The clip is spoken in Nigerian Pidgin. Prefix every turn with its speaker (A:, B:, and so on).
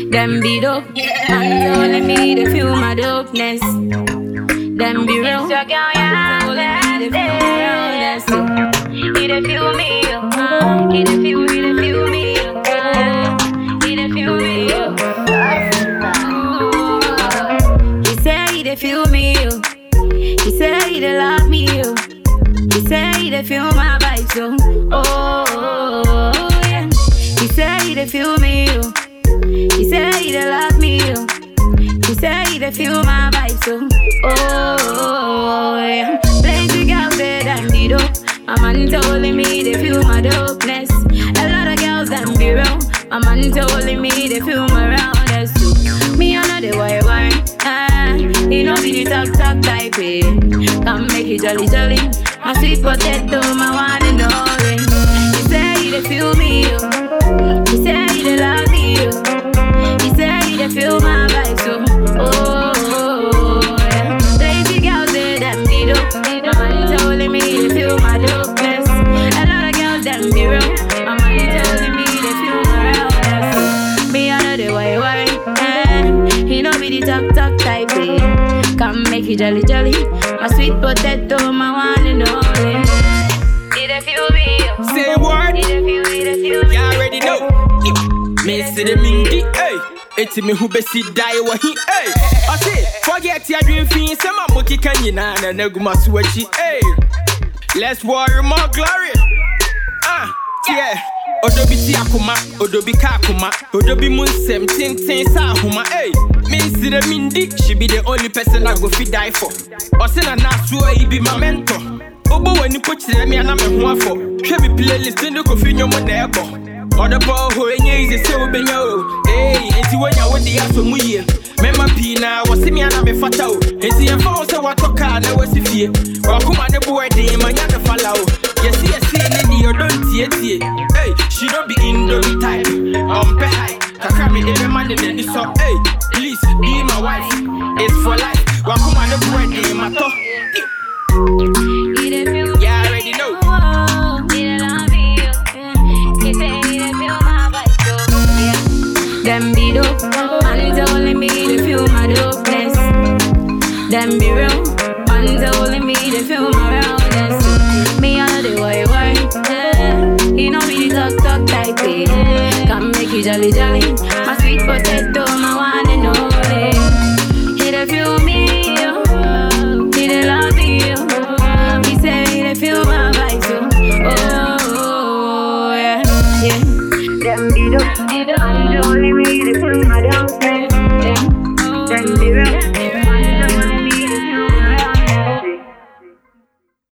A: Them be dope, and telling me they feel my dopeness. Them be real,
B: It's your girl, yeah,
A: telling me they feel my realness.
B: He dey feel me, oh. He dey feel, he dey feel me, oh. He dey feel me, oh.
A: He say he dey feel me, yo. He say he dey love me, yo. He say he dey feel my vibes, yo. Oh, oh, oh, yeah. He say he dey feel me, yo. He say he dey love me, yo. He say he dey feel my vibes, yo. Oh, oh, oh, yeah. Plenty girls say them be dope. My man told me they feel my dopeness. A lot of girls them be real. My man told me they feel my roundness too. Me I know the why why. Ah, he know be the talk talk type. Eh. Come make it jolly jolly. My sweet potato, my one and only. He say he dey feel me, yo. He say he dey love me, yo. He say he dey feel my vibes, so oh, oh, oh, yeah. Lazy girls say them be dope. My man telling me they feel my dopeness. A lot of girls them be real. My man telling me they feel my realness. Me I know the why why. Eh. He know be the talk talk type. Eh. Come make it jolly jolly. My sweet potato, my one and only.
B: He dey feel me, oh.
C: Say word,
B: He dey feel, he dey feel me.
C: you already know. Me see the mindy, hey. It's me who besi die wa he, hey. I say, forget your dream fiend, some of Moki Kanyina and Neguma Switchy, hey. Let's worry more glory. Ah, yeah. Odobi ti akuma, odobi ka akuma, odobi mun sem tin tin sa ahuma, hey. Me see the mindy, she be the only person I go fi die for. Osina na suo he be my mentor. Obo wani po kyerɛ me ana me ho afɔ hwɛ me playlist ne kofi nnwom na ɛbɔ ɔde bɔ hɔ ɛnyɛ easy sɛ wobɛnya o ei enti woanya wode asɔ mu yie mɛma pii na wɔse me ana mefata o enti yɛmfa wo sɛ woatɔ kaa na wasi fie wakoma ne boɔ den manya ne fala o yɛse yɛse ne deɛ ɔdɔ ntietie ei she no be indomi type ɔmpɛ hae kakra mede bɛma ne n'ani sɔ ei please be my wife it's for life wakoma ne boɔ den matɔ
B: He dey feel
C: You already know.
B: oh. He dey love me, oh. He say he dey feel my vibes, oh. Yeah.
A: Them be dope, man telling me they feel my dopeness. Them be real, man telling me they feel my realness. Me I know the why why, yeah. You know me the talk talk type, eh. Come make it jolly jolly, my sweet potato, my one and only. He dey feel me, yo. He dey love me, yo. He say he dey feel my vibes, yo. Oh, oh, yeah, yeah. Them be dope,
B: He dey
A: man telling me they feel my dopeness. Yeah. Them be real.